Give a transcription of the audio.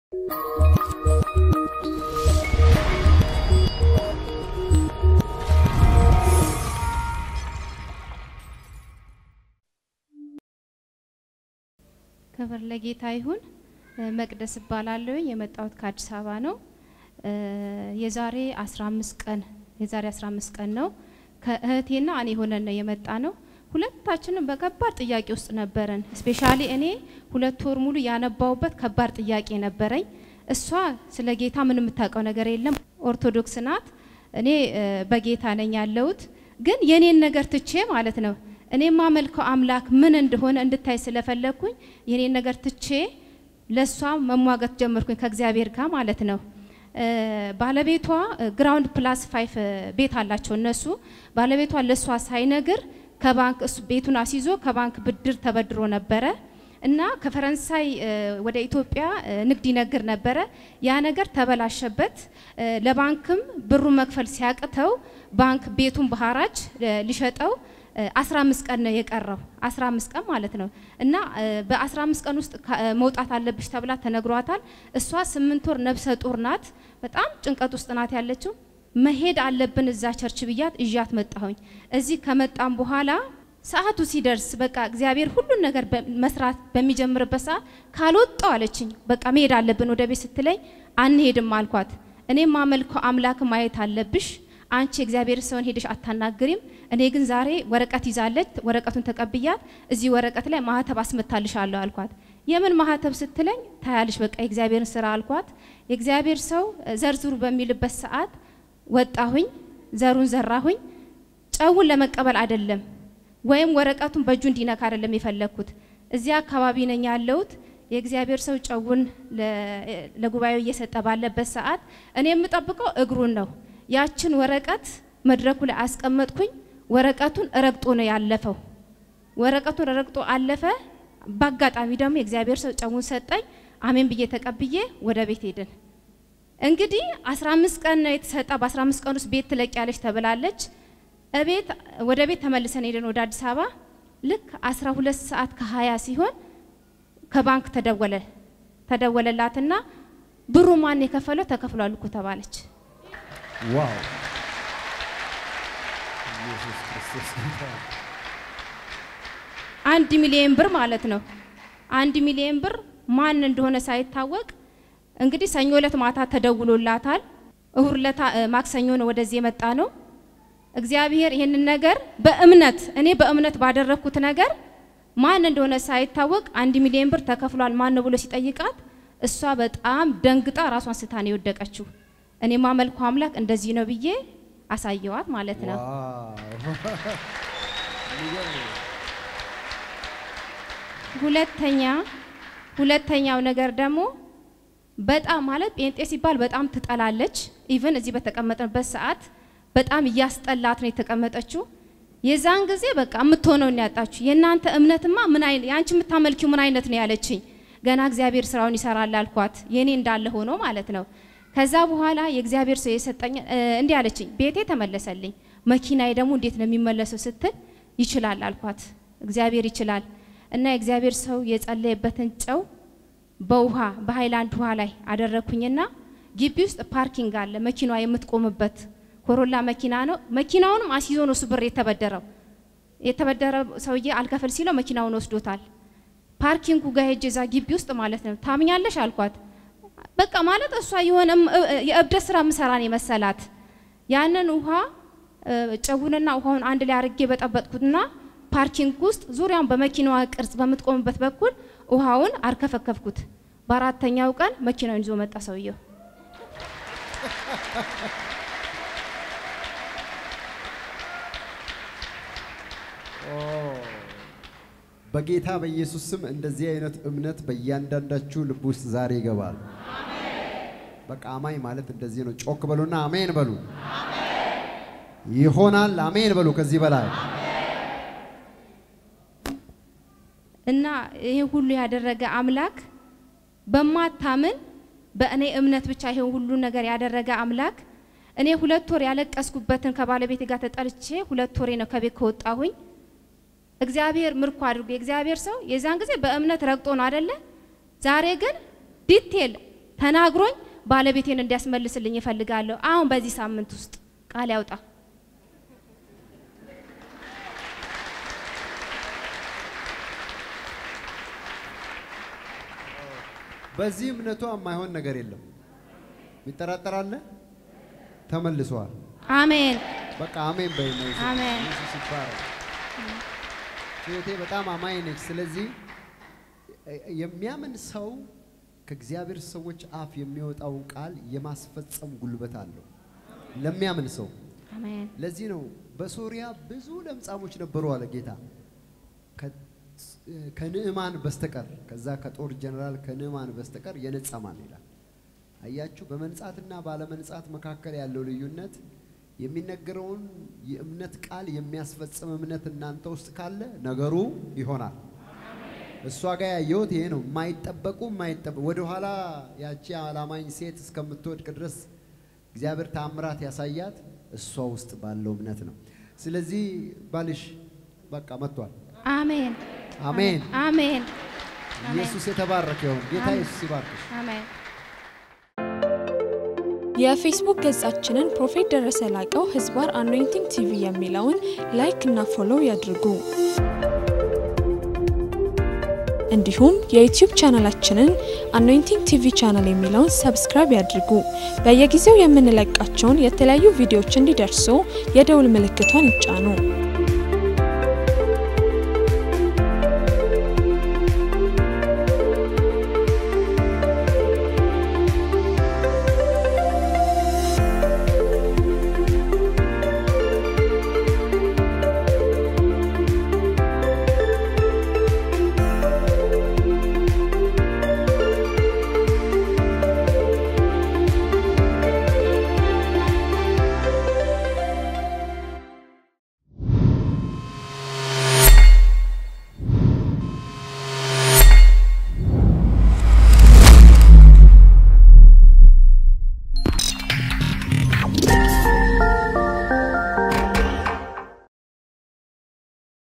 ክብር ለጌታ ይሁን። መቅደስ እባላለሁ። የመጣሁት ከአዲስ አበባ ነው። የዛሬ 15 ቀን የዛሬ 15 ቀን ነው ከእህቴና እኔ ሆነን ነው የመጣ ነው። ሁለታችንም በከባድ ጥያቄ ውስጥ ነበረን። ስፔሻሊ እኔ ሁለት ወር ሙሉ ያነባውበት ከባድ ጥያቄ ነበረኝ። እሷ ስለ ጌታ ምን የምታውቀው ነገር የለም፣ ኦርቶዶክስ ናት። እኔ በጌታ ነኝ ያለሁት። ግን የኔን ነገር ትቼ ማለት ነው እኔ የማመልከው አምላክ ምን እንደሆነ እንድታይ ስለፈለግኩኝ የኔን ነገር ትቼ ለእሷ መሟገት ጀመርኩኝ ከእግዚአብሔር ጋር ማለት ነው። ባለቤቷ ግራውንድ ፕላስ ፋይፍ ቤት አላቸው እነሱ። ባለቤቷ ለእሷ ሳይነግር ከባንክ እሱ ቤቱን አስይዞ ከባንክ ብድር ተበድሮ ነበረ እና ከፈረንሳይ ወደ ኢትዮጵያ ንግድ ይነግር ነበረ። ያ ነገር ተበላሸበት። ለባንክም ብሩን መክፈል ሲያቅተው ባንክ ቤቱን በሐራጅ ሊሸጠው 15 ቀን ነው የቀረው። 15 ቀን ማለት ነው እና በ15 ቀን ውስጥ መውጣት አለብሽ ተብላ ተነግሯታል። እሷ ስምንት ወር ነብሰ ጡር ናት። በጣም ጭንቀት ውስጥ ናት ያለችው። መሄድ አለብን እዛ ቸርች ብያት እዣት መጣሁኝ። እዚህ ከመጣም በኋላ ሰዓቱ ሲደርስ በቃ እግዚአብሔር ሁሉን ነገር መስራት በሚጀምርበት ሰዓት ካልወጣው አለችኝ። በቃ መሄድ አለብን ወደ ቤት ስትለኝ አንሄድም አልኳት። እኔ ማመልከው አምላክ ማየት አለብሽ አንቺ እግዚአብሔር ሰውን ሄደሽ አታናግሪም። እኔ ግን ዛሬ ወረቀት ይዛለች። ወረቀቱን ተቀብያት እዚህ ወረቀት ላይ ማህተብ አስመታልሻለሁ አልኳት። የምን ማህተብ ስትለኝ ታያልሽ በቃ የእግዚአብሔርን ስራ አልኳት። የእግዚአብሔር ሰው ዘርዝሩ በሚልበት ሰዓት ወጣሁኝ፣ ዘሩን ዘራሁኝ። ጨውን ለመቀበል አይደለም ወይም ወረቀቱን በእጁ እንዲነካ አይደለም የፈለግኩት። እዚያ አካባቢ ነኝ ያለሁት። የእግዚአብሔር ሰው ጨውን ለጉባኤው እየሰጠ ባለበት ሰዓት እኔ የምጠብቀው እግሩን ነው። ያችን ወረቀት መድረኩ ላይ አስቀመጥኩኝ። ወረቀቱን ረግጦ ነው ያለፈው። ወረቀቱን ረግጦ አለፈ። በአጋጣሚ ደግሞ የእግዚአብሔር ሰው ጨውን ሰጠኝ። አሜን ብዬ ተቀብዬ ወደ ቤት ሄድን። እንግዲህ 15 ቀን ነው የተሰጣ። በ15 ቀን ውስጥ ቤት ትለቂያለች ተብላለች። እቤት ወደ ቤት ተመልሰን ሄደን ወደ አዲስ አበባ ልክ 12 ሰዓት ከ20 ሲሆን ከባንክ ተደወለ ተደወለላትና ብሩ ማን የከፈለው ተከፍሏል እኮ ተባለች። ዋው ኢየሱስ ክርስቶስ ጌታ ነው። አንድ ሚሊዮን ብር ማለት ነው። አንድ ሚሊዮን ብር ማን እንደሆነ ሳይታወቅ እንግዲህ ሰኞ ዕለት ማታ ተደውሎላታል። እሁድ ዕለት ማክሰኞ ነው ወደዚህ የመጣ ነው። እግዚአብሔር ይህንን ነገር በእምነት እኔ በእምነት ባደረግኩት ነገር ማን እንደሆነ ሳይታወቅ አንድ ሚሊዮን ብር ተከፍሏል ማን ነው ብሎ ሲጠይቃት እሷ በጣም ደንግጣ ራሷን ስታ ነው የወደቀችው። እኔ ማመልኩ አምላክ እንደዚህ ነው ብዬ አሳየዋት ማለት ነው። ሁለተኛ ሁለተኛው ነገር ደግሞ በጣም ማለት ጴንጤ ሲባል በጣም ትጠላለች። ኢቭን እዚህ በተቀመጥንበት ሰዓት በጣም እያስጠላት ነው የተቀመጠችው። የዛን ጊዜ በቃ የምትሆነው ነው ያጣችሁ። የእናንተ እምነትማ ምን አይነት የአንቺ የምታመልኪው ምን አይነት ነው ያለችኝ። ገና እግዚአብሔር ስራውን ይሰራል አልኳት። የኔ እንዳለ ሆኖ ማለት ነው። ከዛ በኋላ የእግዚአብሔር ሰው የሰጠኝ እንዲህ አለችኝ። ቤቴ ተመለሰልኝ። መኪናዬ ደግሞ እንዴት ነው የሚመለሰው ስትል ይችላል አልኳት። እግዚአብሔር ይችላል እና የእግዚአብሔር ሰው የጸለየበትን ጨው በውሃ በሃይላንድ ውሃ ላይ አደረግኩኝና ግቢ ውስጥ ፓርኪንግ አለ፣ መኪናዋ የምትቆምበት ኮሮላ መኪና ነው። መኪናውንም አስይዞ ነው እሱ ብር የተበደረው። የተበደረ ሰውዬ አልከፈል ሲለው መኪናውን ወስዶታል። ፓርኪንጉ ጋር ሄጄ እዛ ግቢ ውስጥ ማለት ነው ታምኛለሽ አልኳት። በቃ ማለት እሷ የሆነ የእብደት ስራ ምሰራን የመሰላት ያንን ውሃ ጨውንና ውሃውን አንድ ላይ አርጌ በጠበጥኩትና ፓርኪንግ ውስጥ ዙሪያውን በመኪናዋ ቅርጽ በምትቆምበት በኩል ውሃውን አርከፈከፍኩት። በአራተኛው ቀን መኪናውን ይዞ መጣ ሰውየው። በጌታ በኢየሱስ ስም እንደዚህ አይነት እምነት በእያንዳንዳችሁ ልብ ውስጥ ዛሬ ይገባል። በቃ አማኝ ማለት እንደዚህ ነው። ጮክ በሉና አሜን በሉ። ይሆናል። አሜን በሉ። ከዚህ በላይ እና ይሄ ሁሉ ያደረገ አምላክ በማታምን በእኔ እምነት ብቻ ይሄ ሁሉ ነገር ያደረገ አምላክ እኔ ሁለት ወር ያለቀስኩበትን ከባለቤቴ ጋር ተጠልቼ ሁለት ወሬ ነው ከቤት ከወጣሁኝ። እግዚአብሔር ምርኮ አድርጎ የእግዚአብሔር ሰው የዛን ጊዜ በእምነት ረግጦ ነው አደለ? ዛሬ ግን ዲቴል ተናግሮኝ ባለቤቴን እንዲያስመልስልኝ እፈልጋለሁ። አሁን በዚህ ሳምንት ውስጥ ቃል ያውጣ። በዚህ እምነቷ የማይሆን ነገር የለም። ይጠራጠራለ? ተመልሷል። አሜን በቃ አሜን በይ ነው። አሜን። ኢየሱስ ይባረክ። እህቴ በጣም አማኝ ነች። ስለዚህ የሚያምን ሰው ከእግዚአብሔር ሰዎች አፍ የሚወጣውን ቃል የማስፈጸም ጉልበት አለው ለሚያምን ሰው። አሜን ለዚህ ነው በሶሪያ ብዙ ለምጻሞች ነበሩ አለ ጌታ ከ- ከንዕማን በስተቀር ከዛ ከጦር ጀነራል ከንዕማን በስተቀር የነጻ ማን ይላል። አያችሁ፣ በመንጻትና ባለመንጻት መካከል ያለው ልዩነት የሚነገረውን የእምነት ቃል የሚያስፈጽም እምነት እናንተ ውስጥ ካለ ነገሩ ይሆናል። እሷ ጋር ያየሁት ይሄ ነው። የማይጠበቁ የማይጠበቁ ወደኋላ ያቺ አላማኝ ሴት እስከምትወድቅ ድረስ እግዚአብሔር ታምራት ያሳያት እሷ ውስጥ ባለው እምነት ነው። ስለዚህ ባልሽ በቃ መጥቷል። አሜን አሜን። አሜን ኢየሱስ የተባረከ ይሁን። ጌታ አሜን። ኢየሱስ ይባርክሽ። አሜን የፌስቡክ ገጻችንን ፕሮፌት ደረሰ ላቀው ህዝባር አኖይንቲንግ ቲቪ የሚለውን ላይክ እና ፎሎው ያድርጉ። እንዲሁም የዩቲዩብ ቻናላችንን አኖይንቲንግ ቲቪ ቻናል የሚለውን ሰብስክራይብ ያድርጉ። በየጊዜው የምንለቃቸውን የተለያዩ ቪዲዮዎች እንዲደርሱ የደውል ምልክቷን ይጫኑ።